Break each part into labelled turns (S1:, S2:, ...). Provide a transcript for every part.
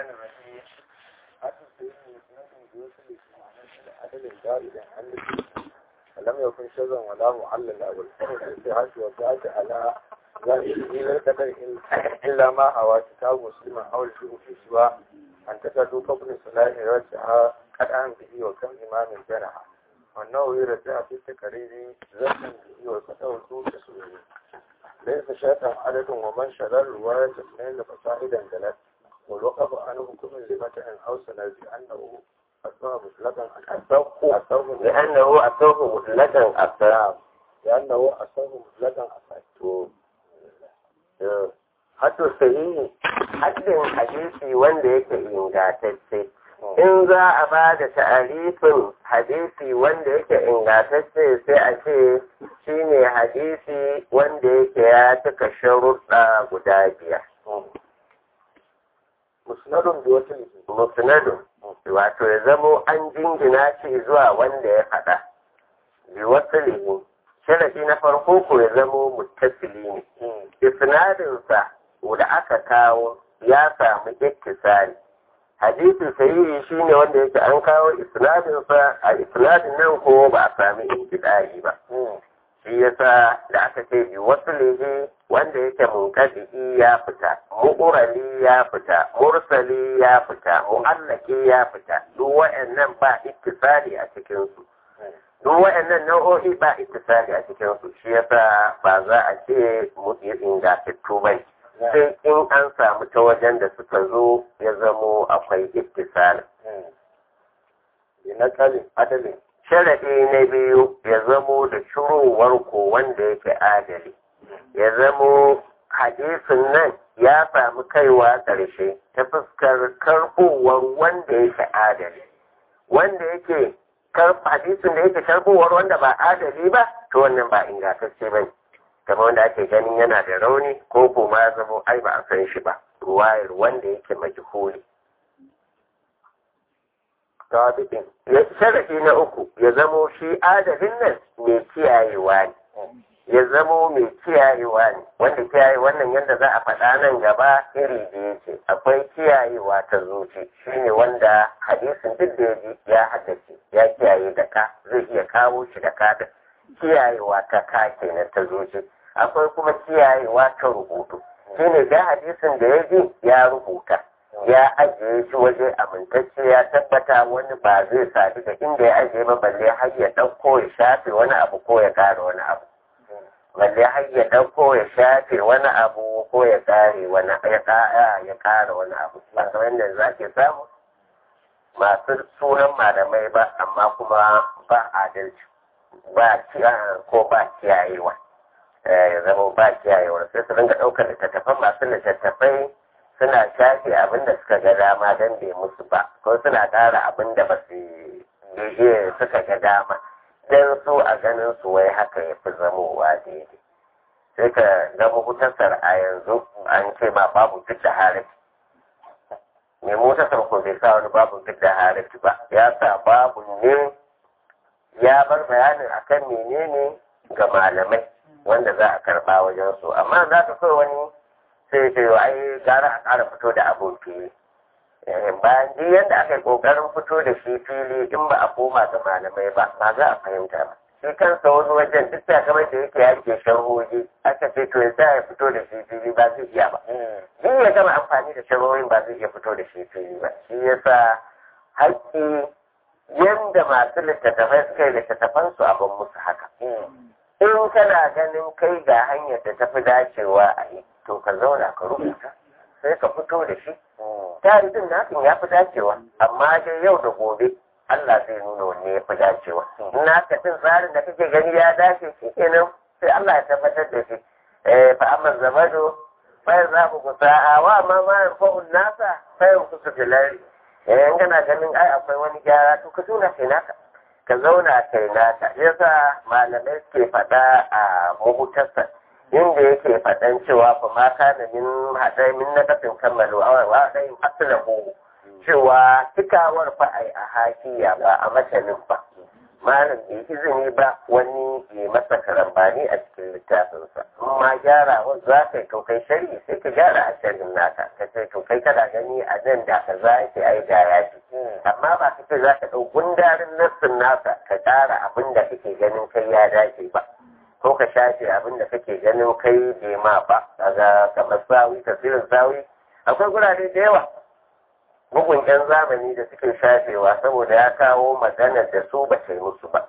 S1: الرحمن الرحيم أصل سيدنا مسند يوصل عدد زائدا عن ولم يكن شذا ولا معلل أو الحر الاتحاد وزاد على ذلك إلى القدر إلا ما هو كتاب مسلم أو الشيء في سواء أن تكادوا قبل صلاة رجعها قد أن به وكم إمام جرح وأنه يرجع في التكرير زمن به وفتاه سوء تسويه ليس شاتا عدد ومن شلال رواية اثنين فصاعدا جلت والوقف عنه حكم لمتع أو سند لأنه أصبح مطلقا أصبح
S2: لأنه أصوه مطلقا أبصر
S1: لأنه أصبح مطلقا أصبح
S2: Hato sahihi haddin hadisi wanda yake ingantacce in za a ba da ta'arifin hadisi wanda yake ingantacce sai a ce shine hadisi wanda yake ya cika sharuɗa guda biyar.
S1: musnadun bi wata
S2: Musnadun wato ya zamo an jingina shi zuwa wanda ya faɗa. Bi wasu sharafi na farko ko ya zamo muttasili ne. Isnadinsa da aka kawo ya samu ittisali. hadisi sahihi shine wanda yake an kawo isnadin sa a isnadin nan ko ba a sami intida'i ba shi yasa da aka ce bi waslihi wanda yake munkadi ya fita mu'urali ya fita mursali ya fita mu'allaki ya fita duk wa'annan ba ittisali a cikin su duk wa'annan nau'o'i ba ittisali a cikin su shi yasa ba za a ce mu ingantattu bane sai in an samu ta wajen da suka zo ya zamo akwai ittisali.
S1: na kalin adalin
S2: Sharaɗi na biyu ya zamo da shirowar ko wanda yake adali. Ya zamo hadisin nan ya samu kaiwa ƙarshe ta fuskar karɓowar wanda yake adali. Wanda yake hadisin da yake karɓowar wanda ba adali ba, to wannan ba ingantacce ba ne. kamar wanda ake ganin yana da rauni ko kuma ya zama ai ba a san shi ba ruwayar wanda yake majhuli
S1: tabi'in
S2: ya sharafi na uku ya zamo shi adalin nan mai kiyayewa ne ya zamo mai kiyayewa ne wanda kiyaye wannan yadda za a faɗa nan gaba iri da yake akwai kiyayewa ta zuci shine wanda hadisin duk da ya haddace ya kiyaye da ka zai iya kawo shi da ka kiyayewa ta ka kenan ta zuci akwai kuma kiyayewa ta rubutu shine da hadisin da ya ji ya rubuta ya ajiye shi waje amintacce ya tabbata wani ba zai sadu da inda ya ajiye ba balle har ya ɗauko ya shafe wani abu ko ya ƙara wani abu balle har ya ɗauko ya shafe wani abu ko ya ƙare wani ya ƙara ya ƙara wani abu ba kamar yadda za ke samu masu sunan malamai ba amma kuma ba adalci ba ko ba kiyayewa ya zama ba kiyayewa sai su ringa ɗaukar littattafan masu littattafai suna shafe abin da suka ga dama don bai musu ba ko suna ƙara abin da ba su suka ga dama don su a ganin su wai haka ya fi zamowa daidai sai ka ga mahutasar a yanzu an ce ma babu duk da harafi mai mutasar ko bai sa wani babu duk da harafi ba ya sa babu ne ya bar bayanin akan menene ga malamai wanda za a karba wajen su amma za ka so wani sai ce ai gara a ƙara fito da abun fili bayan duk yadda aka yi ƙoƙarin fito da shi fili in ba a koma ga malamai ba ba za a fahimta ba shi kansa wani wajen duk da kamar da yake yake sharhohi aka ce to ya ya fito da shi fili ba zai iya ba duk ya gama amfani da sharhohin ba zai iya fito da shi fili ba shi yasa haƙƙi yadda masu littattafai suka yi littattafansu abin musu haka. In kana ganin kai ga hanyar da tafi dacewa a yi, to ka zauna ka rubuta, sai ka fito da shi. Tarihin nasin ya fi dacewa, amma dai yau da gobe Allah zai nuna wanne ya fi dacewa. Na ka cin tsarin da kake gani ya dace shi kenan sai Allah ya tabbatar da shi. Fa amma zamado, fa za ku kusa a wa ma ma fa'un nasa, fa yau kusa filari. in kana ganin ai akwai wani gyara to ka zauna kai naka ka zauna kai naka yasa malamai suke faɗa a mahutarsa inda yake faɗan cewa fa ma kana min haɗai min na kafin kammalu a wa ɗai aslahu cewa cikawar fa ai a hakiya ba a matanin ba malam bai izini ba wani ya masa karambani a cikin littafinsa ma gyara wa za ka yi kai shari'i sai ka gyara a sharhin naka ka ce to kai kana gani a nan da ka za ki ai da ya fi amma ba ka ce za ka ɗau gundarin nassin nasa ka ƙara abin da kake ganin kai ya dace ba ko ka shafe abin da kake ganin kai bai ma ba kaga kamar sawi tasirin sawi akwai gurare da yawa bugun yan zamani da suke shafewa saboda ya kawo maganar da su ba yi musu ba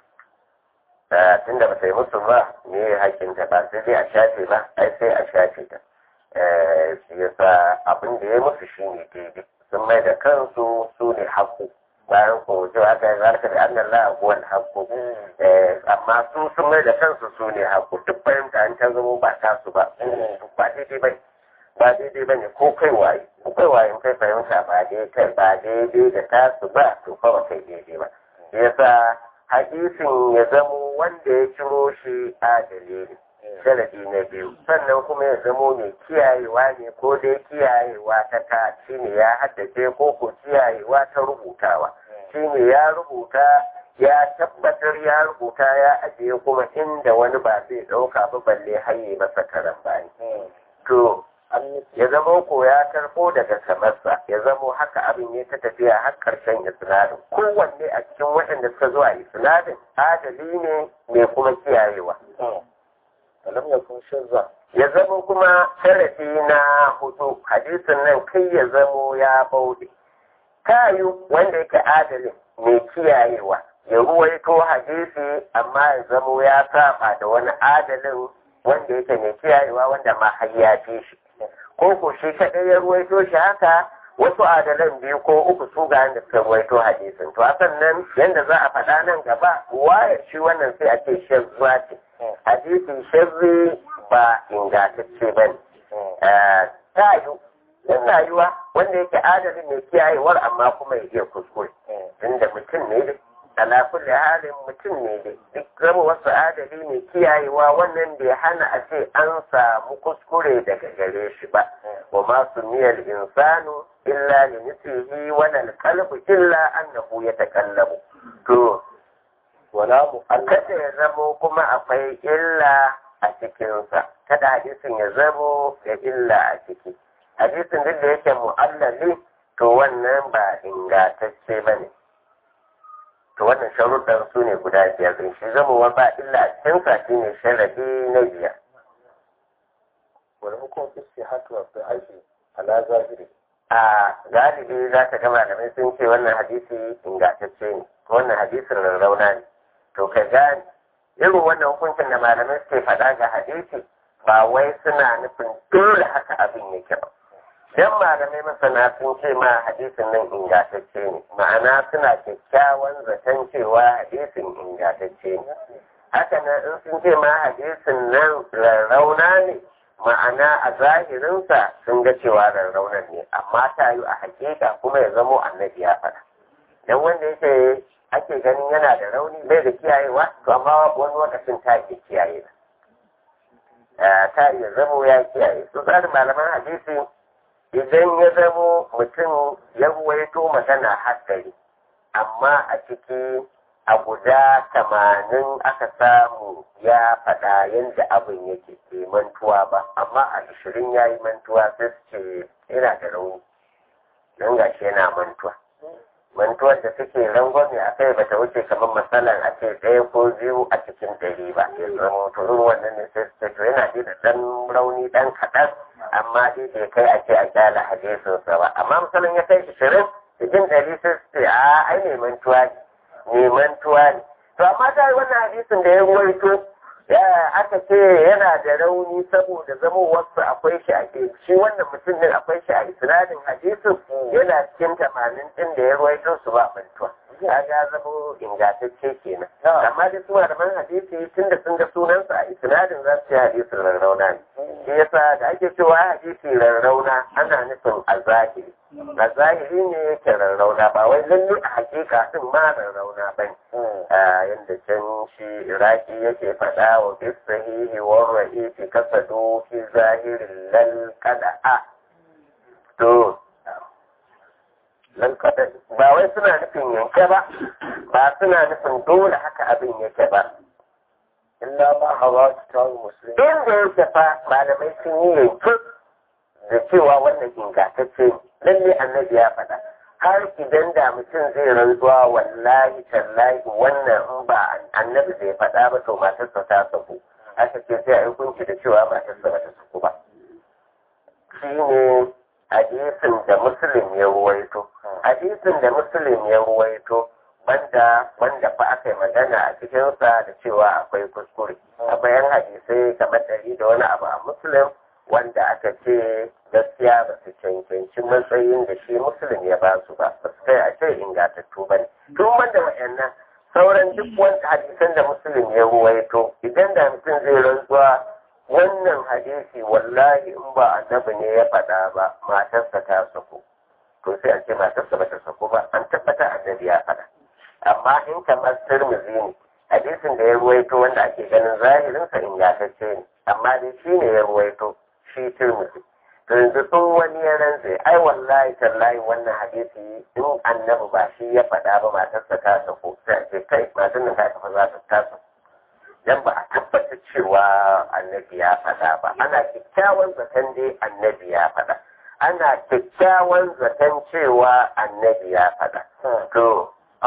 S2: tun da ba yi musu ba me ya hakinta ba sai dai a shafe ba ai sai a shafe ta shi yasa abin da ya musu shi ne daidai sun mai da kansu su ne haƙƙo bayan ko cewa aka yi zarka da annan la'abuwan haƙƙo amma su sun mai da kansu su ne haƙƙo duk fahimta an ta zama ba tasu ba ba daidai ba ba daidai ba ne ko kai waye ko kai waye in kai fahimta ba daidai ba daidai da tasu ba to fa ba kai daidai ba yasa hadisin ya zamo wanda ya ciro shi adali ne sharadi na biyu sannan kuma ya zamo mai kiyayewa ne ko dai kiyayewa ta ka shi ne ya haddace ko ko kiyayewa ta rubutawa shi ne ya rubuta ya tabbatar ya rubuta ya ajiye kuma inda wani ba zai ɗauka ba balle haye masa karambani to ya zama ko ya karɓo daga samarsa ya zamo haka abin ya ta tafiya har ƙarshen isnadin kowanne a cikin waɗanda suka zo a isnadin adali ne mai kuma kiyayewa
S1: lam yakun shazza
S2: ya zamo kuma sharafi na hudu hadisin nan kai ya zamo ya bauɗe kayu wanda yake adalin mai kiyayewa ya ruwaito hadisi amma ya zamo ya saba da wani adalin wanda yake mai kiyayewa wanda ma har ya fi shi ko ko shi kaɗai ya ruwaito shi haka wasu adalan biyu ko uku su ga da suka ruwaito hadisin to hakan nan yanda za a faɗa nan gaba wayar shi wannan sai a ce shazzuwa ce hadisin shazzi ba ingantacce ba ne ta yi yana yiwa wanda yake adalin mai kiyayewar amma kuma ya iya kuskure tunda mutum ne da ala kulli halin mutum ne da duk zama wasu adali mai kiyayewa wannan bai hana a ce an samu kuskure daga gare shi ba wa ma sumiyal insanu illa li mislihi wa lal qalbu illa annahu yatakallamu to
S1: wala mu
S2: kada ya zamo kuma akwai illa a cikinsa kada hadisin ya zamo da illa a ciki hadisin duk da yake mu'allali to wannan ba ingantacce ba ne to wannan sharuɗan su ne guda biyar din shi zamowa ba illa a cikinsa shi ne sharadi na biyar
S1: wani hukum istihatu wa fi'ashi ala zahiri
S2: a galibi za ka ga malamai sun ce wannan hadisi ingantacce ne wannan hadisin rarrauna ne to ka gane irin wannan hukuncin da malamai suke faɗa ga hadisi ba wai suna nufin dole haka abin yake ba dan malamai masana sun ce ma hadisin nan ingantacce ne ma'ana suna kyakkyawan zaton cewa hadisin ingantacce ne haka nan in sun ce ma hadisin nan rarrauna ne ma'ana a zahirinsa sun ga cewa rarraunan ne amma ta yi a hakika kuma ya zamo annabi ya faɗa dan wanda yake ake ganin yana da rauni bai da kiyayewa to amma wani lokacin ta ke kiyaye ta iya zamo ya kiyaye su tsarin malaman hadisi idan ya zamo mutum ya ruwaito magana haddari amma a ciki a guda tamanin aka samu ya faɗa yadda abin yake ke mantuwa ba amma a ashirin ya yi mantuwa sai su ce yana da rauni don gashi yana mantuwa mantuwar da suke rangwame a kai bata wuce kamar matsalan a ce ɗaya ko biyu a cikin ɗari ba ya zama turun wannan ne sai su to yana da ɗan rauni ɗan kaɗan amma dai bai kai a ce a kyala hadisinsa ba amma misalin ya kai ishirin cikin ɗari sai su ce a ai ne mantuwa ne ne mantuwa ne to amma ta yi wannan hadisin da ya ruwaito ya aka ce yana da rauni saboda zama wasu akwai shi a shi wannan mutum din akwai shi a isnadin hadisin yana cikin tamanin din da ya ruwaito su ba mantuwa ya ga zama ingantacce kenan amma da su malaman hadisi tun da sun ga sunansa a isnadin za su yi hadisin rarrauna ne shi yasa da ake cewa hadisi rarrauna ana nufin a zahiri a zahiri ne yake rarrauna ba wai lalle a hakika din ma rarrauna ba ne yadda can shi iraki yake faɗa wa bis sahihi wa ra'ifi kasadu fi zahirin lal qada'a to lal ba wai suna nufin yanke ba ba ba suna nufin dole haka abin yake ba
S1: illa ma hawa kitabu muslim
S2: inda yake fa malamai sun yi yanke da cewa wannan ingantacce ne lalle annabi ya faɗa har idan da mutum zai rantsuwa wallahi tallahi wannan in ba annabi zai faɗa ba to matarsa ta saku aka ce sai a yi hukunci da cewa matarsa ba ta saku ba shi ne hadisin da muslim ya ruwaito hadisin da muslim ya ruwaito banda wanda fa aka yi magana a cikinsa da cewa akwai kuskure akwai yan hadisai kamar ɗari da wani abu a muslim wanda aka ce gaskiya ba su cancanci matsayin da shi muslim ya ba su ba ba su kai a ce ingantattu ba ne tun banda wa'annan sauran duk wanda hadisan da muslim ya ruwaito idan da mutum zai rantsuwa wannan hadisi wallahi in ba annabi ne ya faɗa ba matarsa ta sako to sai a ce matarsa ba ta sako ba an tabbata annabi ya faɗa amma in kamar tirmizi ne hadisin da ya ruwaito wanda ake ganin zahirinsa ingantacce ne amma dai shi ne ya ruwaito shi tirmizi to yanzu sun wani ya rantse ai wallahi tallahi wannan hadisi in annabi ba shi ya faɗa ba matarsa ta sako sai a ce kai matan nan ta tafi za ta taso dan ba a tabbata cewa annabi ya faɗa ba ana kyakkyawan zaton dai annabi ya faɗa ana kyakkyawan zaton cewa annabi ya faɗa to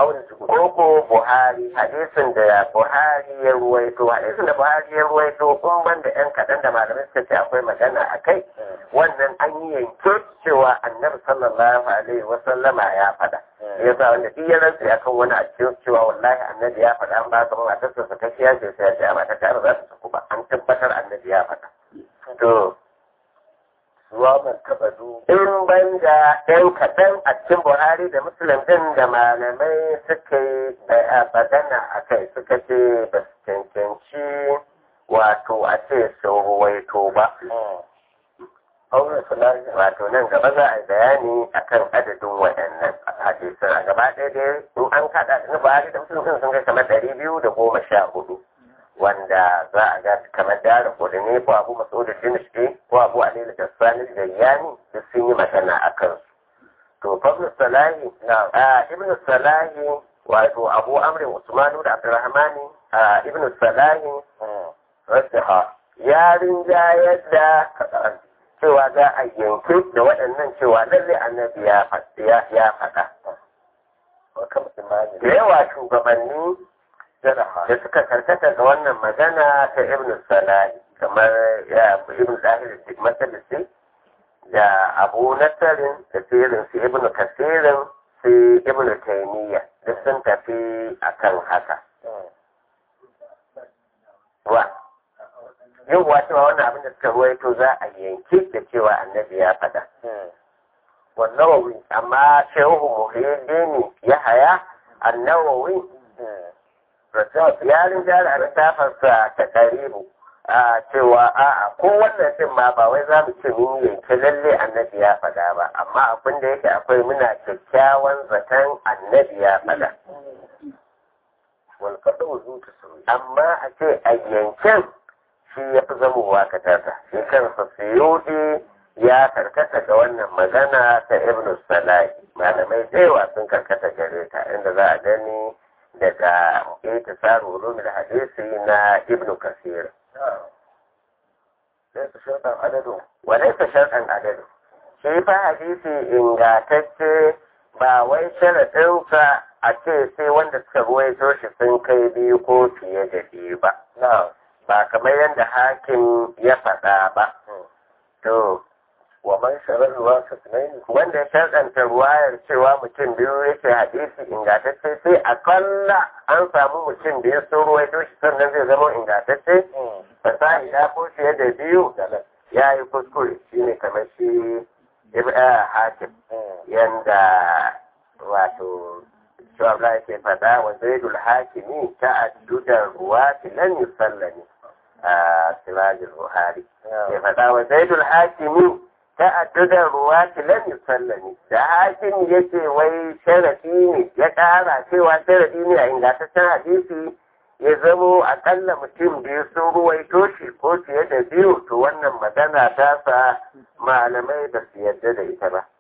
S2: Koko Buhari hadisin da Buhari ya ruwaito hadisin da Buhari ya ruwaito kun ban da yan kaɗan da malamai suka ce akwai magana a kai wannan an yi yanke cewa annabi sallallahu alaihi wa sallama ya faɗa ya sa wanda duk ya rantsa akan wani a cikin cewa wallahi annabi ya faɗa an ba ka matarsa sa ta kiya ce sai ya ce a mata ta za ta saku ba an tabbatar annabi ya faɗa to
S1: zuwa ban taɓa du
S2: in ban da ɗan kaɗan a cikin buhari da musulun ɗin da malamai suka yi magana a kai suka ce ba su cancanci wato a ce sun ruwaito ba
S1: aure fulani
S2: wato nan gaba za a yi bayani akan adadin waɗannan hadisan a gaba ɗaya dai in an kaɗa na buhari da musulun ɗin sun kai kamar ɗari biyu da goma sha hudu wanda za a ga kamar dara kudu ne ko abu maso da dinishke ko abu alilu da sani da yani duk sun yi magana a kansu to fablu salahi a ibn salahi wato abu amrin usmanu da abdurrahmani a ibn salahi
S1: rasaha
S2: ya rinjayar da cewa za a yanke da waɗannan cewa lalle annabi ya faɗa
S1: wa kam imani
S2: da yawa shugabanni
S1: jaraha
S2: da suka karkata ga wannan magana ta ibn salahi kamar ya ibn zahir masalisi da abu nasarin da sirin su ibn kasirin su ibn taimiyya duk sun tafi akan haka wa yin cewa wannan abin da suka ruwaito za a yanke da cewa annabi ya faɗa
S1: والنووي
S2: amma shehu muhyiddini ya haya annawawi ya rinjara a littafinsa ta karibu a cewa a'a ko wannan din ma ba wai za mu ce mun yanke lalle annabi ya faɗa ba amma abin da yake akwai muna kyakkyawan zaton annabi ya faɗa
S1: والقدو ذو تسوي
S2: amma a ce a yanken shi ya fi zamowa katarta shi kansa suyudi ya karkata ga wannan magana ta ibn salahi malamai da yawa sun karkata gare ta inda za a gani daga ita tsarin ulumul hadisi na ibn kasir
S1: ليس شرطا عدده
S2: walaisa sharɗan adadu shi fa hadisi ingantacce ba wai sharaɗinsa a ce sai wanda suka ruwaito shi sun kai biyu ko fiye da biyu ba
S1: نعم
S2: ba kamar yadda hakim ya faɗa ba to
S1: ومن شرط الواسط اثنين
S2: wanda ya sharɗanta ruwayar cewa mutum biyu yake hadisi ingantacce sai akalla an samu mutum biyu sun ruwaito shi sannan zai zama ingantacce fasahi ya ko fiye da biyu ya yi kuskure shi ne kamar shi ibn hakim yanda wato shawabla yake faɗa wa zaidul hakimi ta addudan ruwa lan yusallani a sirajul buhari ya faɗa wa zaidul hakimi ta addudan ruwa lan yusallani da hakimi yake wai sharafi ne ya ƙara cewa sharafi ne a ingantaccen hadisi ya zamo akalla mutum biyu sun ruwaito shi ko fiye da biyu to wannan magana ta sa malamai ba su yarda da ita ba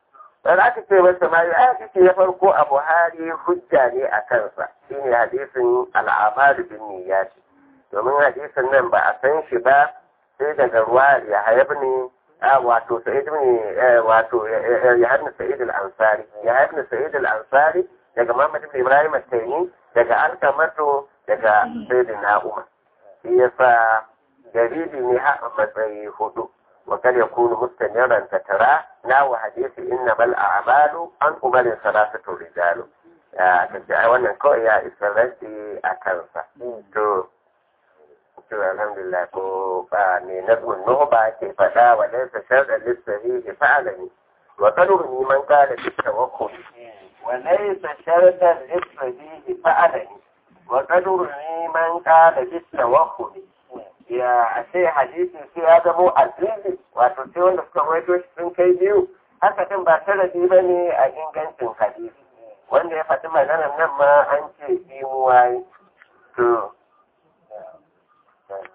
S2: Wani aka ce masa ma ya hadisi na farko a Buhari hujja ne a kansa shine hadisin al'amalu bin niyyati domin hadisin nan ba a san shi ba sai daga ruwa ya hayab ne wato sa'id ne wato ya hadna sa'id al-ansari ya hadna sa'id al-ansari daga Muhammad ibn Ibrahim al-Taymi daga Alkamatu daga Sayyidina Umar shi yasa dalili ne ha matsayi hudu وقد يكون مستمرا تترى ناو حديث إنما الأعمال عن أمر ثلاثة رجال kace wannan kawai ya isa rashi a kansa to to alhamdulillah ko ba ne nazmun nuhba ke fada wa laysa shar'an lis-sahihi fa'alani wa qadru man qala bi tawakkul wa laysa shar'an lis-sahihi fa'alani wa qadru man qala bi tawakkul ya a ce hadisi sai ya zamo azizi wato sai wanda suka rawaito shi sun kai biyu haka din ba sanadi ba ne a ingancin hadisi wanda ya faɗi maganar nan ma an ce biyu waye to